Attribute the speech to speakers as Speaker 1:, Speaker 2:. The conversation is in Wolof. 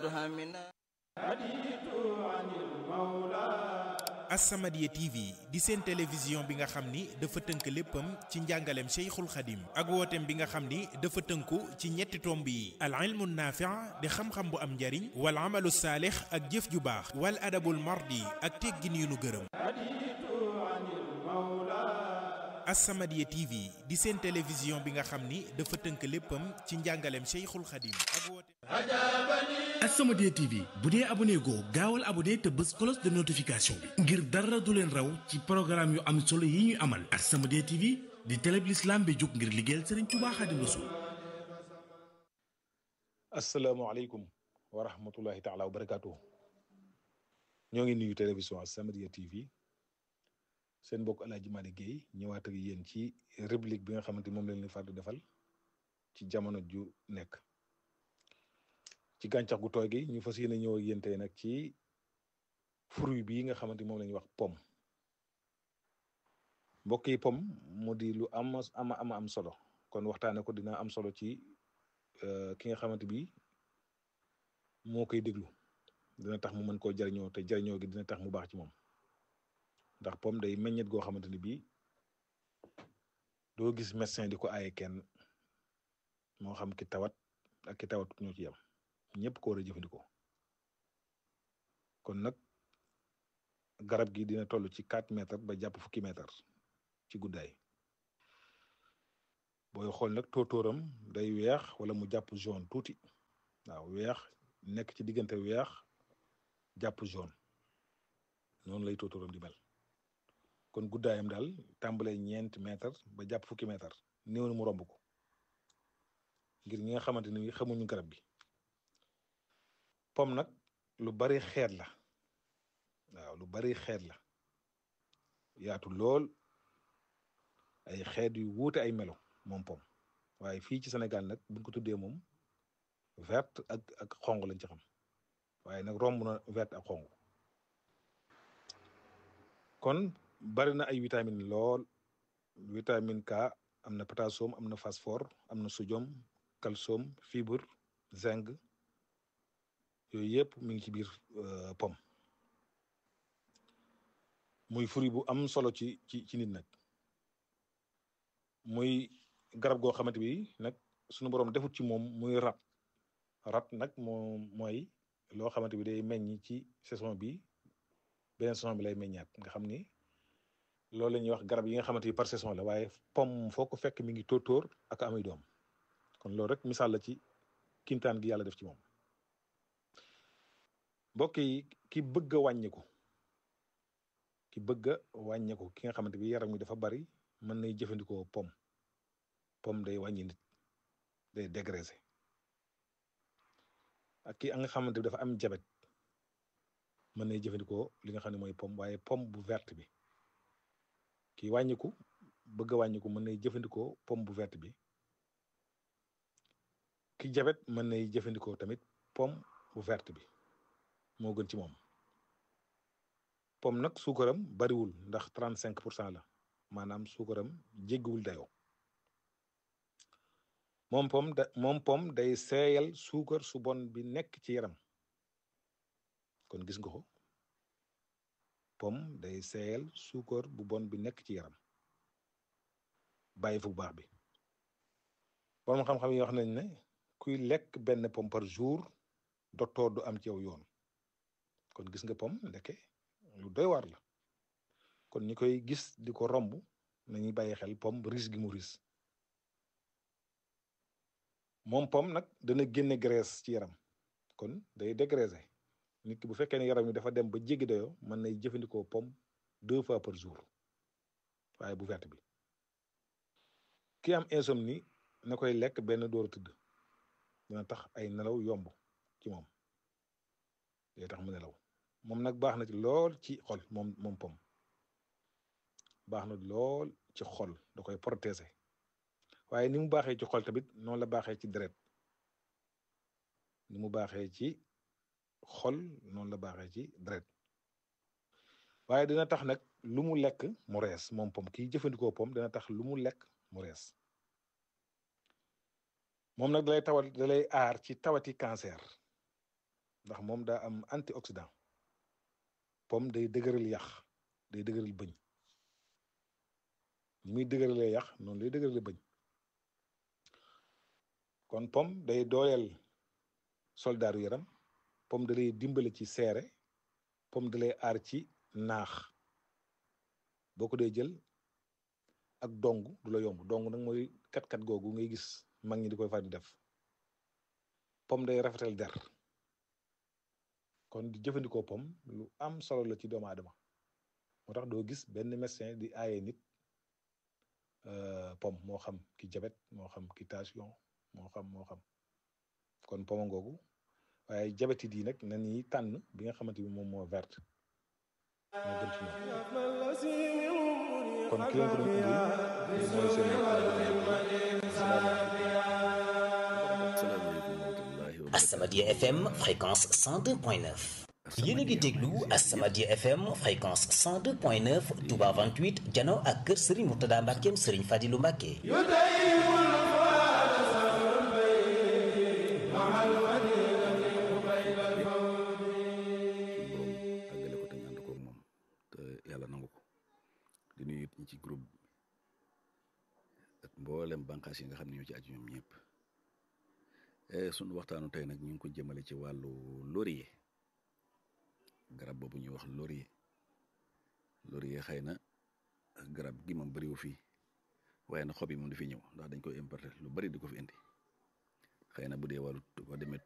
Speaker 1: As-Samadiyya TV di seen télévision bi nga xam ni dafa tënk léppam ci njàngaleem Cheikhul Khadim ak wooteem bi nga xam ni dafa tënku ci ñetti tomb yi al ilmu naafi' di xam-xam bu am njariñ wal amalu saalix ak jëf ju baax wal adabul mardi ak teggin yu nu gërëm As-Samadiyya TV di seen télévision bi nga xam ni dafa tënk léppam ci njàngaleem Cheikhul Khadim ak wooteem
Speaker 2: As-Samadiyya TV bu dee abonné goo gaawal abonné te bës cloche de notification bi ngir dara du leen raw ci programme yu am solo yi ñuy amal As-Samadiyya TV di télé bi l'islam bi jóg ngir liggéeyal Serigne Touba Khadim Rassoul
Speaker 3: asalaamaaleykum wa rahmatullahi taala wa barakaatuhu ñoo ngi nuyu télévision As-Samadiyya TV seen mbokk El Hadj Malick Guèye ñëwaat ak yéen ci réplique bi nga xamante moom leen leen fàtte defal ci jamono ju nekk ci gàncax gu tooy gi ñu fas yéene ñëw ak yéen tey nag ci fruit bii nga xamante moom la ñuy wax pomme mbokk yi pomme mu di lu am ama ama am solo kon waxtaane ko dina am solo ci ki nga xamante bi moo koy déglu dina tax mu mën koo jariñoo te jariñoo gi dina tax mu baax ci moom ndax pomme day meññet goo xamante ni bii doo gis médecin di ko aaye kenn moo xam ki tawat ak ki tawat ñoo ci yam ñëpp ko war a jëfandikoo kon nag garab gi dina toll ci quatre mètres ba jàpp fukki mètres ci guddaay booy xool nag tóotóoram day weex wala mu jàpp jaune tuuti waaw weex nekk ci diggante weex jàpp jaune noonu lay tóotóoram di mel kon guddaayam daal tàmbalee ñeenti mètres ba jàpp fukki mètres néew na mu romb ko ngir ñi nga xamante ni xamuñu garab gi pomme nag lu bari xeet la waaw lu bari xeet la yaatu lool ay xeet yu wuute ay melo moom pomme waaye fii ci Sénégal nag buñ ko tuddee moom verte ak ak xong lañ ci xam waaye nag romb na verte ak xong kon bari na ay vitamine lool vitamine K am na potassium am na phosphore am na sodium calcium fibre zinc yooyu yëpp mi ngi ci biir pomme muy fruit bu am solo ci ci ci nit nag muy garab goo xamante bi nag sunu borom defut ci moom muy rat rat nag moo mooy loo xamante bi day meññ ci saison bi beneen saison bi lay meññaat nga xam ni loolu la ñuy wax garab yi nga xamante bi par saison la waaye pomme foo ko fekk mi ngi tóotóor ak amuy doom kon loolu rek misaal la ci kimtaan gi yàlla def ci moom mbokk yi ki bëgg a wàññiku ki bëgg a wàññiku ki nga xamante bi yaram mi dafa bari mën nay jëfandikoo pomme pomme day wàññi nit day dégraisser ak ki nga xamante bi dafa am jabet mën nay jëfandikoo li nga xam ne mooy pomme waaye pomme bu verte bi ki wàññiku bëgg a wàññiku mën nay jëfandikoo pomme bu verte bi ki jabet mën nay jëfandikoo tamit pomme bu verte bi moo gën ci moom pomme nag suukaram bariwul ndax trente cinq pour cent la maanaam suukaram jéggiwul dayoo moom pomme da moom pomme day seeyal suukar su bon bi nekk ci yaram kon gis nga ko pomme day seeyal suukar bu bon bi nekk ci yaram bàyyi fu bu baax bi borom xam-xam yi wax nañ ne kuy lekk benn pomme par jour docteur du am ci yow yoon kon gis nga pomme ndeke lu doy waar la kon ñi koy gis di ko romb nañuy bàyyi xel pomme ris gi mu ris moom pomme nag dana génne graisse ci yaram kon day dégraisser nit ki bu fekkee ne yaram yi dafa dem ba jéggi dayoo mën nay jëfandikoo pomme deux fois par jour waaye bu verte bi ki am insomnie na koy lekk benn door a tëdd dina tax ay nelaw yomb ci moom day tax mu nelaw moom nag baax na ci lool ci xol moom moom pomme baax na lool ci xol da koy protéger waaye ni mu baaxee ci xol tamit noonu la baaxee ci deret ni mu baaxee ci xol noonu la baaxee ci deret waaye dina tax nag lu mu lekk mu rees moom pomme kiy jëfandikoo pomme dina tax lu mu lekk mu rees moom nag dalay tawat dalay aar ci tawati cancer ndax moom daa am antioxydant pomme day dëgëral yax day dëgëral bëñ ni muy dëgëralee yax noonu lay dëgërale bëñ kon pomme day dooleel soldaaru yaram pomme da lay dimbale ci seere pomme da lay aar ci naax boo ko dee jël ak dong du la yomb dong nag mooy kat-kat googu ngay gis mag ñi di koy far di def pomme day rafetal der kon di jëfandikoo pomme lu am solo la ci doomu aadama moo tax doo gis benn médecin di aaye nit pomme moo xam ki jabet moo xam ki tension moo xam moo xam kon pomme ngoogu waaye jabetit yi nag na ñuy tànn bi nga xamante ni moom moo verte moo gën ci ñoom kon ki leen ko doon indi mooy seen
Speaker 4: As-Samadiyya FM fréquence 102.9 yéen a ngi déglu As-Samadiyya FM fréquence 102.9 Touba 28 jano ak kër Serigne Mourtada Mbackeem Serigne Fadilou Mbacke
Speaker 5: àggale ko te ñu ànd koog moom te yàlla nangu ko di nuyu it ñi ci groupe bi ak mboolem bànqaas yi nga xam ne ñoo ci aju ñoom ñëpp sunu waxtaanu tey nag ñu ngi ko jëmale ci wàllu laurier garab boobu ñuy wax laurier laurier xëy na garab gi moom bariwu fii waaye na xob yi moom dafiy ñëw ndax dañ koy importer lu bari di ko fi indi xëy na bu dee wàllu boo demee